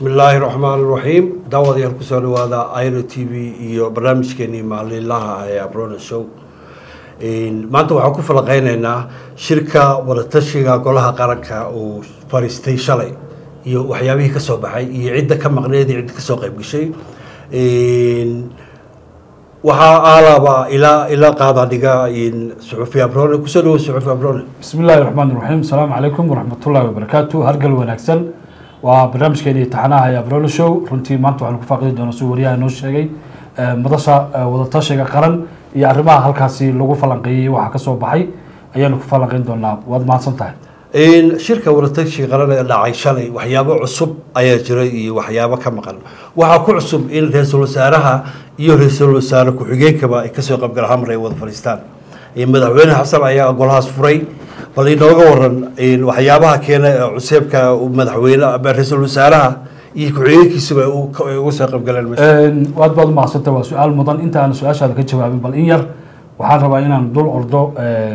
bismi illaahi raxmaan raxiim daawadayaal kusoo dhawaada iro t v iyo barnaamijkeenii maalinlaha ee abrona show maanta waxaan ku falaqeyneynaa shirka wadatashiga golaha qaranka uu fariistay shalay iyo waxyaabihii kasoo baxay iyo cidda ka maqneed iyo cidda kasoo qayb gashay waxaa aalaba ilaa ilaa qaada dhiga suxufi abrone kusoo dhawo suxufi abrone bismi illaahi raxmaan raxiim asalaamu calaykum waraxmatullaahi wabarakaatu hargal wanaagsan waa barnaamijkeeni taxanaha ee abrolo show runtii maanta waxaanu ku faaqidi doonaa suu wariyaha noo sheegay madasha wadatashiga qaran iyo arrimaha halkaasi lagu falanqeeyey waxaa kasoo baxay ayaanu ku falanqeyn doonaa waad mahadsan tahay shirka wadatashiga qaran ee dhacay shalay waxyaabo cusub ayaa jiray iyo waxyaabo ka maqan waxaa ku cusub in ra-iisul wasaaraha iyo ra-iisul wasaare ku-xigeenkaba ay kasoo qaybgal hamar ay wada fadhiistaan madaxweyne xasan ayaa golahaas furay bal inooga waran waxyaabaha keena cuseebka madaxweyne ra-iisul wasaaraha iyo ku-xigeenkiisuba uga soo qaybgaleen waad baad umahadsantah waa su-aal mudan inta aan su-aashaada ka jawaabin bal in yar waxaan rabaa inaan dul ordo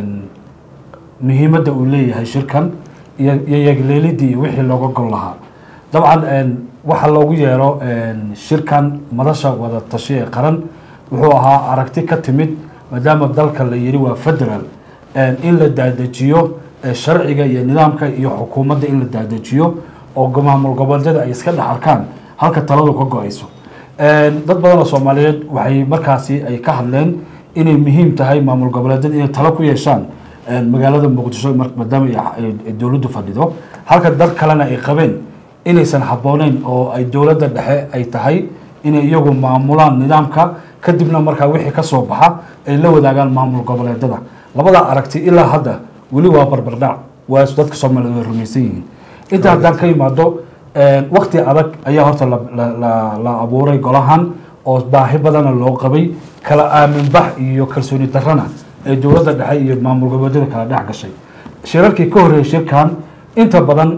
muhiimadda uu leeyahay shirkan iyo iyo yagleelidii iyo wixii looga gol lahaa dabcan waxaa loogu yeero shirkan madasha wada tashi ee qaran wuxuu ahaa aragti ka timid maadaama dalka la yiri waa federal in la daadejiyo sharciga iyo nidaamka iyo xukuumadda in la daadejiyo oo maamul goboleedyada ay iska dhex arkaan halka taladu ka go-ayso dad badan oo soomaaliyeed waxay markaasi ay ka hadleen inay muhiim tahay maamul goboleedyada inay talo ku yeeshaan magaalada muqdisho maadaama ay dowladdu fadhido halka dad kalena ay qabeen inaysan habbooneyn oo ay dowladda dhexe ay tahay inay iyagu maamulaan nidaamka kadibna markaa wixii kasoo baxa ay la wadaagaan maamul goboleedyada labadaa aragti ilaa hadda weli waa barbardhac waa dadka soomaaliyeed way rumaysan yihiin inta haddaan ka yimaado wakti adag ayaa horta la abuuray golahan oo baahi badana loo qabay kala aaminbax iyo kalsooni darana ee dowladda dhexe iyo maamul goboleedyada kala dhex gashay shirarkii ka horreeyay shirkan inta badan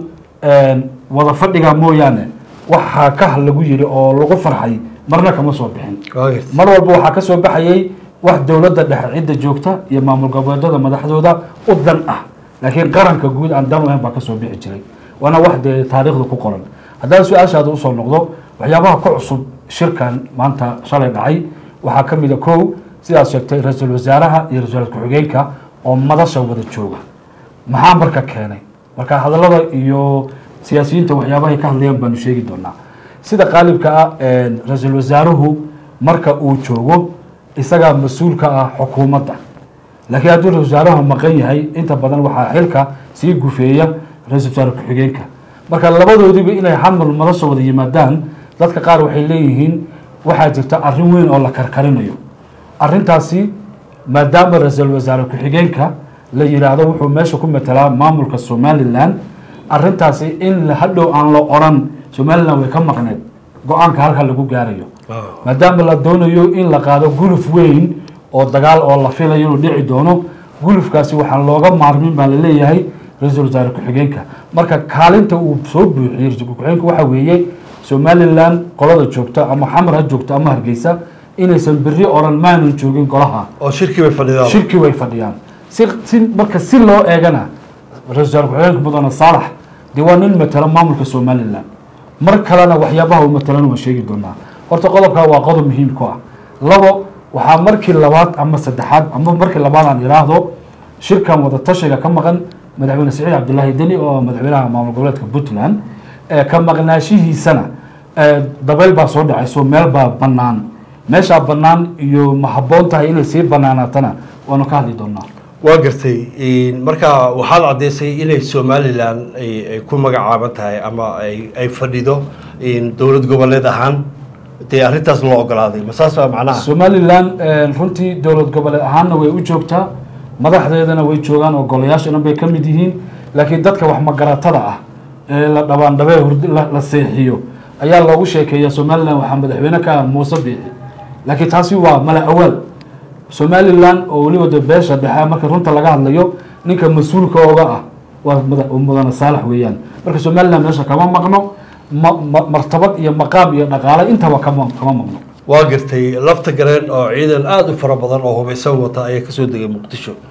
wada fadhiga mooyaane waxaa ka lagu yiri oo lagu farxay marna kama soo bixin mar walba waxaa kasoo baxayay wax dowladda dhexe cidda joogta iyo maamul goboleedyada madaxdooda u dan ah laakiin qaranka guud aan dan lahayn baa kasoo bixi jiray waana wax dee taariikhda ku qoran haddaan su-aashaada usoo noqdo waxyaabaha ku cusub shirkan maanta shalay dhacay waxaa ka mid a kow sidaad sheegtay ra-iisul wasaaraha iyo ra-isul ku-xigeenka oo madasha wada jooga maxaa marka keenay marka hadallada iyo siyaasiyiinta waxyaabahay ka hadlayaan baanu sheegi doonaa sida qaalibka ah ra-iisul wasaaruhu marka uu joogo isagaa mas-uulka ah xukuumadda laakiin hadduu ra-isul wasaaruhu maqan yahay inta badan waxaa xilka sii gufeeya ra-isul wasaare ku-xigeenka marka labadoodiba inay xamul madasha wada yimaadaan dadka qaar waxay leeyihiin waxaa jirta arrin weyn oo la karkarinayo arrintaasi maadaama ra-iisul wasaare ku-xigeenka la yiraahdo wuxuu meesha ku matelaa maamulka somalilan arrintaasi in hadhow aan la oran somalilan way ka maqneed go-aanka halka lagu gaarayo maadaama la doonayo in la qaado guluf weyn oo dagaal oo la filayo inuu dhici doono gulufkaasi waxaan looga maarmin baa laleeyahay ra-iisul wasaare ku-xigeenka marka kaalinta uu soo buuxiyey ra-isul ku-xigeenka waxaa weeye somalilan qolada joogta ama xamar ha joogta ama hargeysa inaysan beri oran maanan joogin golaha oo shirkii bay fadhidaan shirki way fadhiyaan si si marka si loo eegana ra-isul wasaare ku-xigeenka mudane saalax dee waa nin matala maamulka somalilan mar kalena waxyaabaha uu matalan waan sheegi doonaa horta qodobkaa waa qodob muhiim ku ah labo waxaa markii labaad ama saddexaad ama markii labaad aan iraahdo shirkan wada tashiga ka maqan madaxweyne saciid cabdilaahi deni oo madaxweynaha maamul goboleedka puntland ka maqnaashihiisana dabeyl baa soo dhacayso meel baa bannaan meeshaa bannaan iyo ma habboon tahay inay sii banaanaatana waanu ka hadli doonaa waa gartay marka waxaad caddeysay inay somalilan ay ku magacaaban tahay ama ay fadhido dowlad goboleed ahaan dee arrintaas loo ogolaaday ma saas baa macnaha somalilan runtii dowlad goboleed ahaanna way u joogtaa madaxdeedana way joogaan oo golayaashana bay ka mid yihiin laakiin dadka wax magaratada ah ee la dhabaandhabee hurd la seexiyo ayaa loogu sheekeeya somalilan waxaa madaxweyne ka ah muuse biixi laakiin taasi waa mala awaal somalilan oo weliba de beesha dhexe marka runta laga hadlayo ninka mas-uulka oga ah waa mudane saalax weeyaan marka somalilan meesha kama maqno martabad iyo maqaam iyo dhaqaale intaba kama kama maqno waa gartay lafta gareen oo ciidan aada u fara badan oo hubaysan wata ayaa kasoo degay muqdisho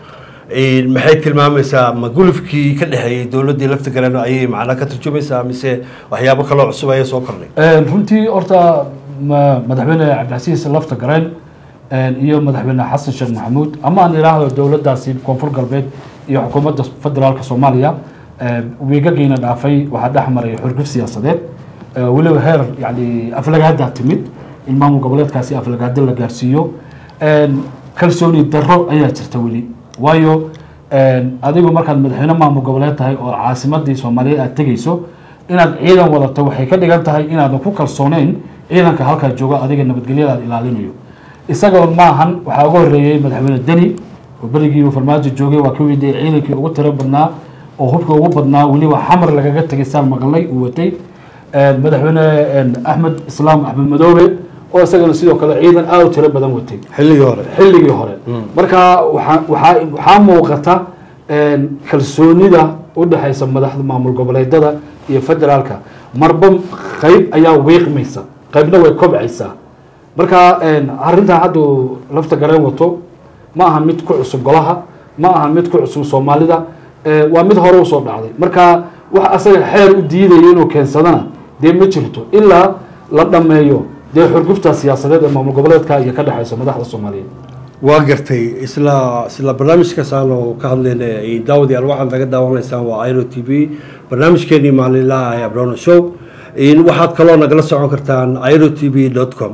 maxay tilmaamaysaa ma gulufkii ka dhexeeyey dowladdii lafta galena ayay macnaa ka turjumaysaa mise waxyaabo kaloo cusub ayaa soo kordhay runtii horta ma- madaxweyne cabdicasiis lafta gareen iyo madaxweyne xasan sheekh maxamuud ama aan idhaahdo dowladdaasi koonfur galbeed iyo xukuumadda federaalka soomaaliya wiigagiina dhaafay waxaa dhex maray xurguf siyaasadeed Eh, weliba heer yani aflagaadaa timid in maamul goboleedkaasi aflagaado la gaarsiiyo kalsooni darro ayaa jirta weli waayo adigu markaad madaxweyne maamul goboleed tahay oo caasimadii soomaaliyeed aad tegeyso inaad ciidan wadato waxay ka dhigan tahay inaadan ku kalsooneyn ciidanka halkaa jooga adiga nabadgelyada aad ilaalinayo isagoo maahan waxaa uga horeeyey madaxweyne deni oo berigii uu farmaajo joogay waa ka weydiiyey ciidankii ugu tiro badnaa oo hubka ugu badnaa weliba xamar lagaga tegay saan maqalay uu watay madaxweyne axmed islaam axmed madoobe oo isagana sidoo kale ciidan aad u tiro badan watay xilligii hore xilligii hore marka waxaa waxaa waxaa muuqata kalsoonida u dhexaysa madaxda maamul goboleedada iyo federaalka marba qayb ayaa wiiqmaysa qaybna way kobcaysaa marka arrintan hadda uu lafta gareen wato ma aha mid ku cusub golaha ma aha mid ku cusub soomaalida waa mid hore usoo dhacday marka wax asaga xeer u diidaya inuu keensadana dee ma jirto ilaa la dhameeyo dee xurgufta siyaasadeed ee maamul goboleedka iyo ka dhexaysa madaxda soomaaliyeed waa gartay isla isla barnaamijkaas aanu ka hadlayna daawadayaal waxaad naga daawanaysaan waa iro t v barnaamijkeenii maalinlaha ee abrono show waxaad kaloo nagala socon kartaan iro t v dot com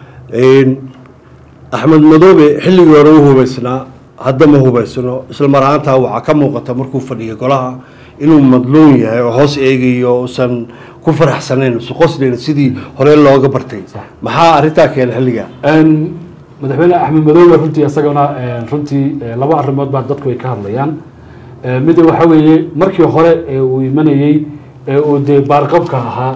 axmed madoobe xilligii hore u hubaysnaa hadda ma hubaysno isla mar ahaantaa waxaa ka muuqata markuu fadhiyo golaha inuu madluun yahay oo hoos eegayo usan ku faraxsanayn usan qosnayn sidii hore looga bartay maxaa arrintaa keenay xilligaa madaxweyne axmed madoobe runtii isagana runtii laba arrimood baa dadku ay ka hadlayaan mid waxa weeye markii hore ee uu imanayey ee uu dee baarqabka ahaa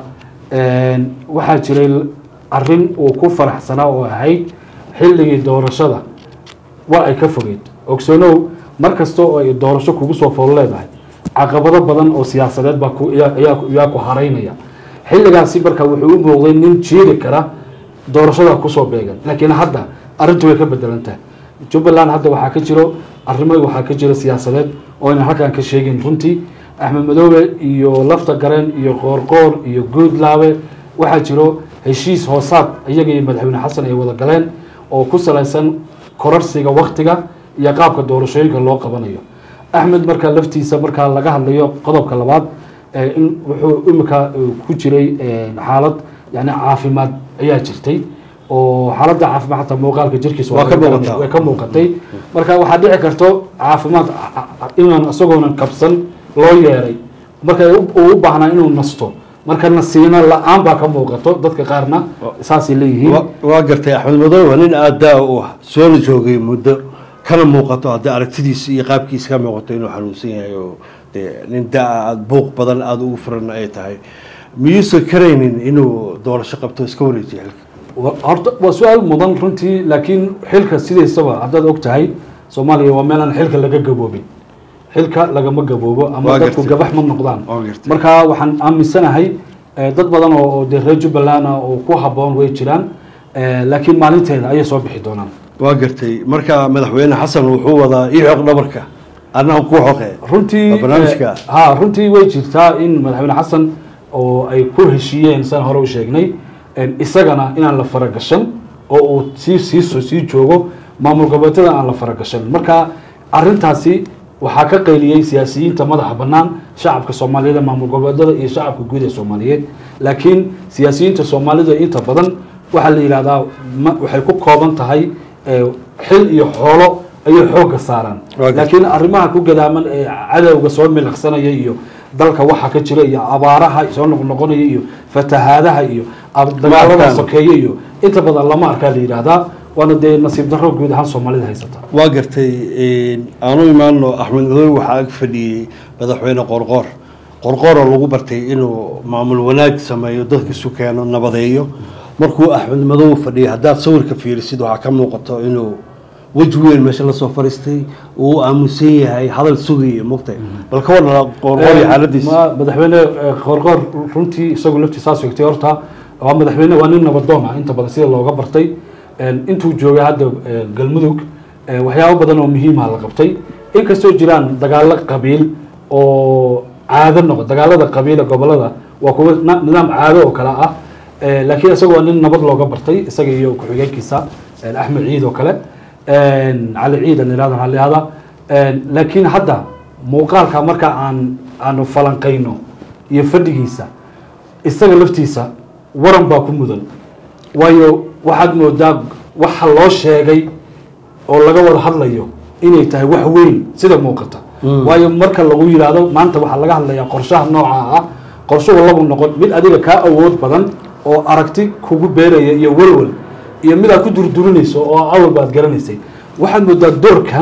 waxaa jiray arrin uu ku faraxsanaa oo ahayd xilligii doorashada waa ay ka fogeyd ogsoonow mar kasta oo ay doorasho kugu soo fool leedahay caqabado badan oo siyaasadeed baa ku- ayaa- ayaa ayaa ku haraynaya xilligaasi marka wuxuu u muuqday nin jiiri kara doorashada kusoo beegan laakiin hadda arrintu way ka bedelantahay jubbaland hadda waxaa ka jiro arrimo waxaa ka jiro siyaasadeed oo aynan halkan ka sheegin runtii axmed madoobe iyo lafta gareen iyo qoorqoor iyo guudlaabe waxaa jiro heshiis hoosaad iyaga iyo madaxweyne xasan ay wada galeen oo ku salaysan korarsiga waktiga iyo qaabka doorashooyinka loo qabanayo axmed marka laftiisa markaa laga hadlayo qodobka labaad ee in wuxuu imika ku jiray xaalad yani caafimaad ayaa jirtay oo xaaladda caafimaad xataa muuqaalka jirkiisa Waa ka laga muuqataa. garanaya, way ka muuqatay marka waxaa dhici karto caafimaad inaan isagoonan kabsan loo yeeray marka u- uu u baahnaa inuu nasto marka nasiino la-aan baa ka muuqato dadka qaarna saasay leeyihiin Wa- waa gartay axmed madoobe waa nin aadaa u ah soona joogay muddo kana muuqato haddii aragtidiisa iyo qaabkiisa ka muuqato inuu xanuunsan yahay oo dee nin daa aada buuq badan aada ugu furan ay tahay miyuusan karaynin inuu doorasho qabto iska wareejiyo xilka Wa- horta waa su-aal mudan runtii laakiin xilka sidaysaba haddaad og tahay soomaaliya waa meelaan xilka laga gaboobin xilka lagama gaboobo ama Waa dadku gartay. gabax ma noqdaan Waa gartay. marka waxaan aaminsanahay eh, dad badan oo oo dee reer jubbaland ah oo ku haboon way jiraan eh, laakiin maalinteeda ayay soo bixi doonaan waa gartay marka madaxweyne xasan wuxuu wadaa ii xoq dhabarka annaga ku xoqe runtii Waa barnaamijka. eh, ha runtii way jirtaa in madaxweyne xasan oo ay ku heshiiyeen san hore u sheegnay en isagana inaan la faragashan oo uu sii sii sii joogo maamul goboleedyada aan la faragashan marka arintaasi waxaa ka qayliyey siyaasiyiinta madaxa bannaan shacabka soomaaliyeed ee maamul goboleedyada iyo shacabka guud ee soomaaliyeed laakiin siyaasiyiinta soomaalida inta badan waxaa la yidhahdaa ma- waxay ku kooban tahay eh, xil iyo xoolo ayay xoogga saaraan Waa gartay. laakiin arrimaha ku gadaaman ee cadowga soo miliqsanaya iyo dalka waxa ka jira iyo abaaraha soo noqnoqonaya iyo fatahaadaha iyo ab- dagaalada arkaan. sokeeye iyo inta badan lama arkaa la yidhaahdaa waana dee nasiib darro guud ahaan soomaalida haysata waa gartay aanu imaano axmed madoobe waxaa ag fadhiyey madaxweyne qorqoor qorqoor oo lagu bartay inuu maamul wanaag sameeyo dadka isu keeno nabadeeyo markuu axmed madoobe fadhiyay haddaad sawirka fiirisid waxaa ka muuqato inuu weji weyn meesha lasoo fariistay uu aamusan yahay hadal sugaya mogtay bal ka warna qorqoor iyo xaaladiisa Ma- madaxweyne eh, qoorqoor runtii isagu laftii saas sheegtay horta waa madaxweyne waa nin nabadoon ah inta badan sida looga bartay En intuu joogay hadda eh, galmudug eh, waxyaabo badan oo muhiima la qabtay inkastoo jiraan dagaalo qabiil oo caado noqo dagaalada qabiila gobolada waa kuwa na- nidaam caado oo kale ah Eh, laakiin isaga waa nin nabad looga bartay isaga iyo ku-xigeenkiisa eh, axmed ciid oo kale Eh, cali ciid aan irahda waxaa la yihahdaa Eh, laakiin hadda muuqaalka marka aan aanu falanqayno iyo fadhigiisa isaga laftiisa waran baa ku mudan waayo waxaad moodaa waxa loo sheegay oo laga wada hadlayo inay tahay wax weyn sida muuqata waayo marka lagu yidhaahdo maanta waxaa laga hadlayaa qorshaha nooca ah qorshuhu labu noqon mid adiga kaa awood badan oo aragti kugu beeraya iyo walwal iyo mid aad ku durdurinayso oo awalba aad garanaysay waxaad moodaa doorkan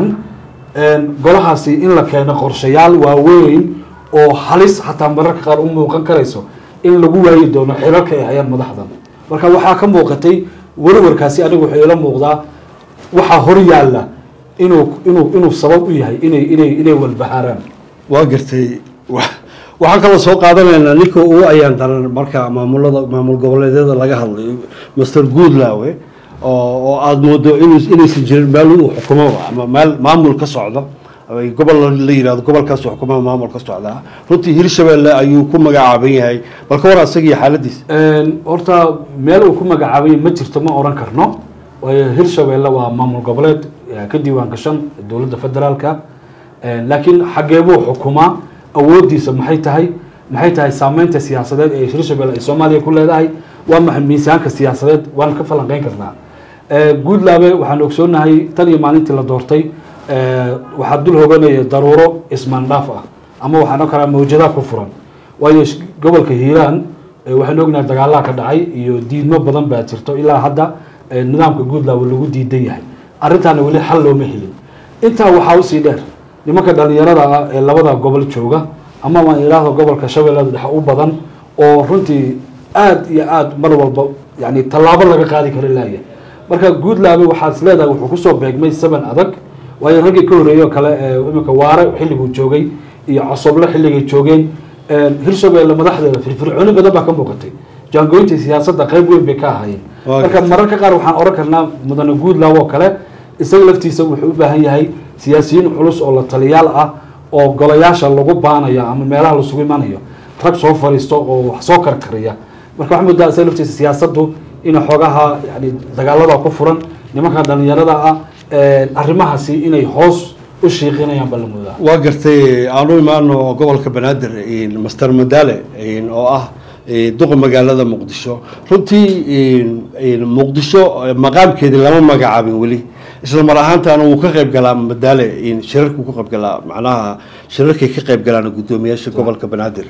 golahaasi in la keeno qorshayaal waaweyn oo halis xataa mararka qaar u muuqan karayso in lagu waayi doono xilalka ay hayaan madaxdan marka waxaa ka muuqatay warwarkaasi anigu wuxuu ila muuqdaa waxaa hor yaalla inuu inuu inuu sabab u yahay inay inay inay walbahaaraan waa gartay wa- waxaan kaloo soo qaadanaynaa ninka ugu ayaan daran marka maamulada maamul goboleedyada laga hadlayo master goodlawe oo oo aada moodo inu inaysan jirin meel uu xukumoba ama meel maamul ka socdo ay gobol la yihahdo gobolkaas xukumaha maamul ka socdaa runtii hirshabelle ayuu ku magacaaban yahay bal ka war asaga iyo xaaladiisa horta meel uu ku magacaabay ma jirto ma oran karno waayo hirshabeelle waa maamul goboleed eh, ka diiwaan gashan dowladda federaalka laakiin xageebuu xukumaa awoodiisa maxay tahay maxay tahay saameynta siyaasadeed ee hirshabelle ay soomaaliya ku leedahay waa maxay miisaanka siyaasadeed waan ka falanqeyn karnaa guudlaabe waxaan ogsoonahay tan iyo maalintii la doortay eh, waxaa dul hoganaya daruuro ismaandhaaf ah ama waxaan o kalaa mawjadaha ku furan waayo sh- gobolka hiiraan eh, waxaan ognahay dagaalaha ka dhacay iyo diidmo badan baa jirto ilaa hadda eh, nidaamka guudlaabe lagu diidan yahay arrintaana weli xal looma helin intaa waxaa usii dheer nimanka dhalinyarada ah ee labada gobol jooga ama waan idhaahdo gobolka shabeellada dhexe u badan oo runtii aad iyo aad mar walba yani tallaabo laga qaadi kara laaya marka guudlaabe waxaad is leedahay wuxuu kusoo beegmay seven adag waayo raggii ka horreeyey oo kale ee iminka waare xilliguu joogay iyo cosoble xilligay joogeen hirshabeelle madaxdeeda firfircooni badan baa ka muuqatay jaangoynta siyaasadda qayb weyn bay ka ahaayeen Waa marka mararka qaar waxaan oran karnaa mudane guudlaaw oo kale isaga laftiisa wuxuu u baahan yahay siyaasiyiin culus oo la taliyaal ah oo golayaasha lagu baanayo ama meelaha lasugu imanayo rag soo fariisto oo wax soo karkariya marka waxaa moodaa isaga laftiisa siyaasaddu inay xoogaha yani dagaalada ku furan nimanka dhalinyarada ah arrimahaasi inay hoos u shiiqinayaan baa la moodaa waa gartay aan u imaano gobolka banaadir master madale oo ah duqa magaalada muqdisho runtii muqdisho maqaamkeedii lama magacaabin weli isla mar ahaantaana wuu ka qayb galaa madale shirarkuu ka qayb galaa macnaha shirarkay ka qayb galaan guddoomiyaasha gobolka banaadir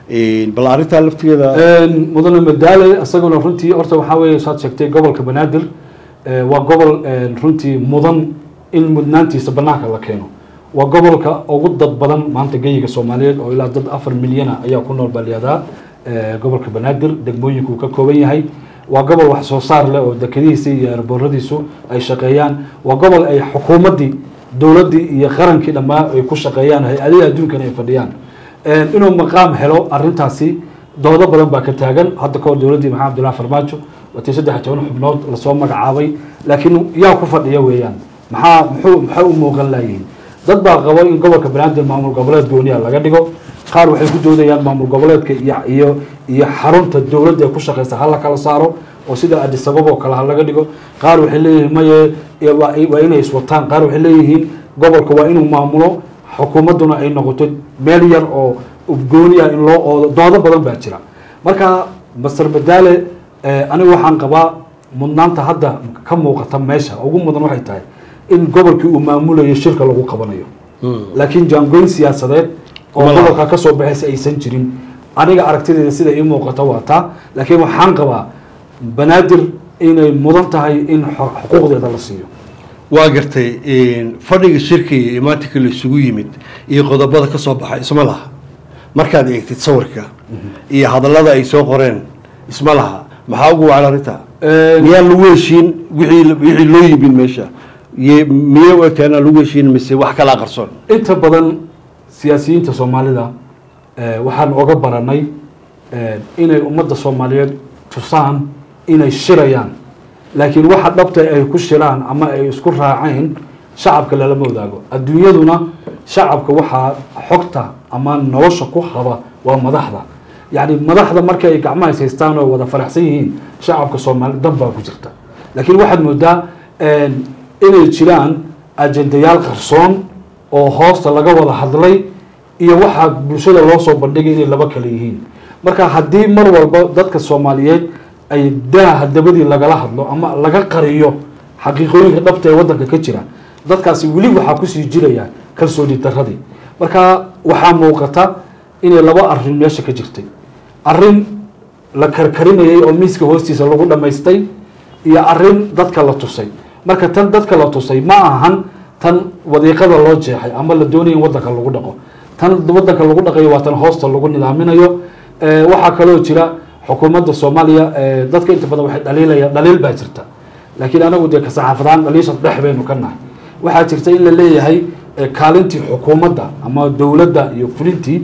bal arrintaa laftigeeda mudane madaale isaguna runtii horta waxaa weeye saad sheegtay gobolka banaadir eh, waa gobol eh, runtii mudan in mudnaantiisa banaanka la keeno waa gobolka ugu dad badan maanta geyiga soomaaliyeed oo ilaa dad afar milyana ayaa ku nool balyadaa gobolka banaadir degmooyinka uu ka kooban yahay waa gobol wax soo saar leh oo dekadihiisa iyo erbooradiisu ay shaqeeyaan waa gobol ay xukuumaddii dowladdii iyo qarankii dhammaa ay ku shaqeeyaan hay-adaha adduunkana ay fadhiyaan inuu maqaam helo arintaasi doodo badan baa ka taagan hadda kahor dowladdii maxamed abdullahi farmaajo watii saddex iyo toban xubnood lasoo magacaabay laakiin yaa ku fadhiya weeyaan maxaa muxuu maxay u muuqan laayihiin dad baa qabo in gobolka banaadir maamul goboleed gooniya laga dhigo qaar waxay ku doodayaan maamul goboleedka iyo iyo iyo xarunta dowladda ee ku shaqeysa ha la kala saaro oo sida addis ababa oo kale ha laga dhigo qaar waxay leeyihiin maye ee waa waa inay iswataan qaar waxay leeyihiin gobolka waa inuu maamulo xukuumadduna ay noqoto meel yar oo gooni ah in loo oodo doodo badan baa jira marka master badaale anigu waxaan qabaa mudnaanta hadda ka muuqata meesha ugu mudan waxay tahay in gobolkii uu maamulayo shirka lagu qabanayo laakiin jaangoyn siyaasadeed oo Kuma laha. gobolka ka soo baxaysa aysan jirin aniga aragtideeda sida ii muuqata waa taa laakiin waxaan qabaa banaadir inay mudan tahay in xo- xuquuqdeeda la siiyo waa gartay fadhiga shirka iyo imaatinka la isugu yimid iyo qodobada ka soo baxay isma laha markaad eegtid sawirka iyo hadallada ay soo qoreen isma laha maxaa ugu wacan arrinta miyaa lagu heshiin wixii wixii loo yimid meesha Ye- miyay u egtahay inaan lagu heshiin mise wax kalaa qarsoon inta badan siyaasiyiinta soomaalida eh, waxaan oga baranay eh, inay ummadda soomaaliyeed tusaan inay shirayaan laakiin waxa dhabta ay ku shiraan ama ay isku raaceen shacabka lalama wadaago adduunyaduna shacabka waxaa xogta ama nolosha ku haba waa madaxda yacni madaxda marka ay gacmaha is haystaan oo wada faraxsan yihiin shacabka soomaali dan baa ku jirta laakiin waxaad moodaa inay jiraan ajendayaal qarsoon oo hoosta laga wada hadlay iyo waxaa bulshada loo soo bandhigay inay laba kale yihiin marka haddii mar walba dadka soomaaliyeed ay daaha dabadii lagala hadlo ama laga qariyo xaqiiqooyinka dhabta ee wadanka ka jira dadkaasi weli waxaa kusii jiraya kalsooni daradii marka waxaa muuqata inay laba arin meesha ka jirtay arin la karkarinayay oo miiska hoostiisa lagu dhamaystay iyo arin dadka la tusay marka tan dadka la tusay ma ahan tan wadiiqada loo jeexay ama la doonaya in wadanka lagu dhaqo tan wadanka lagu dhaqayo waa tan hoosta lagu nidaaminayo waxaa kaloo jira xukuumadda soomaaliya dadka inta badan waxay dhaliilaya dhaliil baa jirta laakiin anagu dee ka saxaafadaan dhaliisha dhex baynu ka nahay waxaa jirta in la leeyahay kaalintii xukuumadda ama dowladda iyo fulintii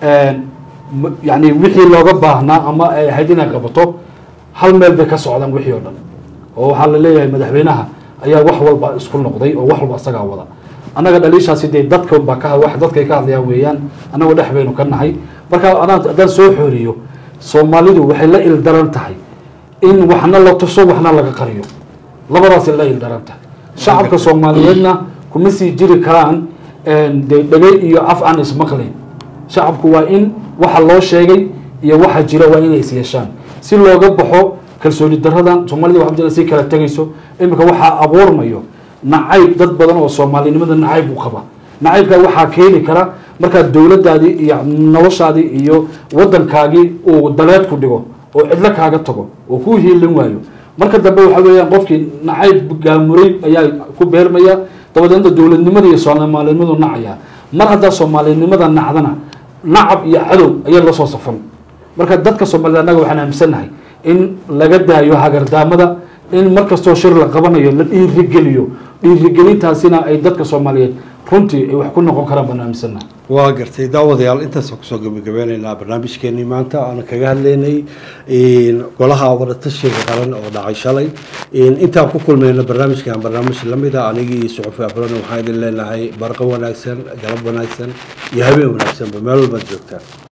yani wixii looga baahnaa ama ay ahayd inay qabato hal meel bay ka socdaan wixii oo dhan oo waxaa la leeyahay madaxweynaha ayaa wax walba isku noqday oo wax walba isagaa wada annaga dhaliishaasi dee dadka baa ka wax dadkay ka hadlayaan weeyaan annagu dhex baynu ka nahay marka anaa haddaan soo xooriyo soomaalidu waxay la ildaran tahay in waxna la tuso waxna laga qariyo labadaasay la ildaran tahay shacabka soomaaliyeedna kuma sii jiri karaan dee dhagay iyo af aan ismaqlayn shacabku waa in waxa loo sheegay iyo waxa jira waa inay is yeeshaan si looga baxo kalsooni daradan soomaalida waxa jira si kala tegayso iminka waxaa abuurmayo nacayb dad badan oo soomaalinimada nacayb u qaba nacaybka waxaa keeni kara markaa dowladaadii iyo noloshaadii iyo wadankaagii uu daleed ku dhigo oo cidlo kaaga tago oo ku hiilin waayo marka dambe waxa weeyaan qofkii nacayb gaamuray ayaa ku beermaya dabadeedna dowladnimada iyo soomaalinimadu nacaya mar haddaa soomaalinimada nacdana nacab iyo cadow ayaa lasoo safan marka dadka soomaalida annaga waxaan aaminsannahay in laga daayo hagardaamada in mar kastoo shir la qabanayo la dhiirigeliyo dhiirigelintaasina ay dadka soomaaliyeed runtii ay wax ku noqon karaan baan aaminsannahay waa gartay daawadayaal intaasaan kusoo gabagabeyneynaa barnaamijkeenii maanta aan kaga hadlaynay golaha wadatashiga qaran oo dhacay shalay intaan ku kulmayno barnaamijkan barnaamij lamid a anigii suxufi afrana waxaan idin leenahay barqo wanaagsan galab wanaagsan iyo habeen wanaagsanba meel walbaad joogtaan